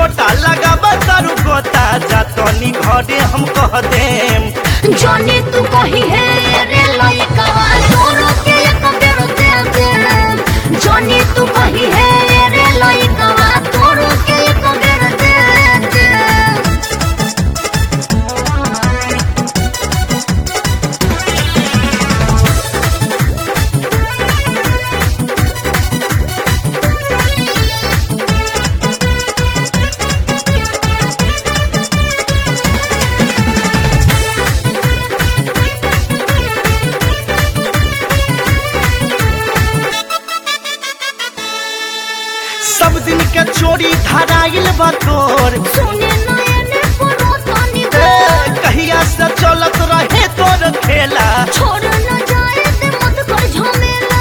छोटा लगाबा तारू गोता जा तनी घरे हम कह देम जाने तू कही है रे लइका तोरो के एक बेर दे दे जाने तू कही है रे लइका तोरो के एक बेर दे दे सब दिन के चोरी धराइल बा तोर सुने नयने परो तनी ए, कहिया से चलत रहे तोर खेला छोड़ न जाए ते मत कर झमेला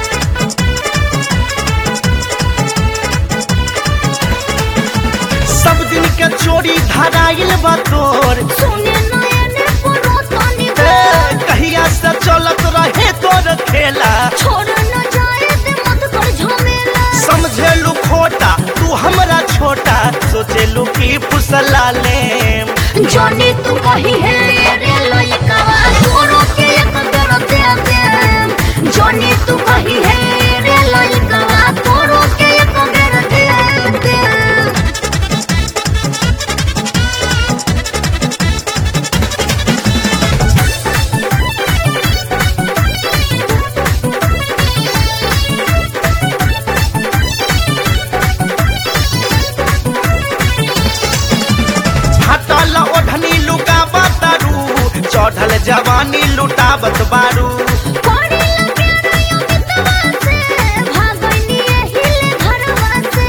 सब दिन के चोरी धराइल बा तोर सुने नयने परो तनी ए, कहिया से चलत रहे तोर खेला छोड़ न जाए ते मत कर झमेला समझेलू खोटा तू हमरा छोटा सोचेलू की फुसला लेम जाने तू कही है रे लइका तोरो के एक बेर दे दे जाने तू कही है रे लइका तोरो के एक बेर दे दे हटल ओढ़नी लुकाबा तारू चढ़ल जवानी लुटाबत बारू पड़ी लगे रहियो मितवा से भागनी हिले घरवा से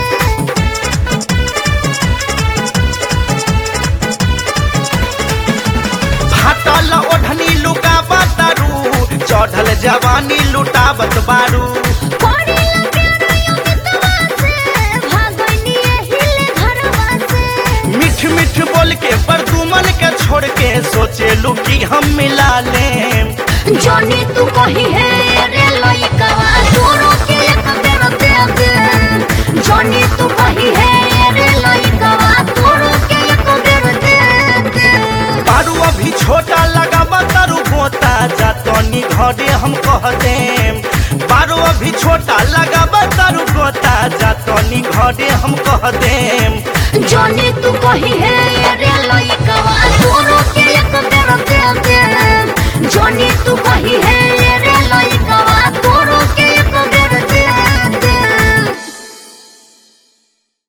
हटल ओढ़नी लुकाबा तारू चढ़ल जवानी लुटाबत बारू पड़ी लगे रहियो मितवा से भागनी हिले घरवा से मिठ मिठ बोल के परदुमन के छोड़ के सोचेलू कि हम मिला लेम जाने तू कही है रे लइका तोरो के एक बेर दे दे जाने तू कही है रे लइका तोरो के एक बेर दे दे बारू अभी छोटा लगाबा तारू गोता जा तनी घरे हम कह देम बारू अभी छोटा लगाबा तारू गोता जा तनी घरे हम कह देम जाने तू कही है रे लइका तोरो के एक बेर दे दे जाने तू कही है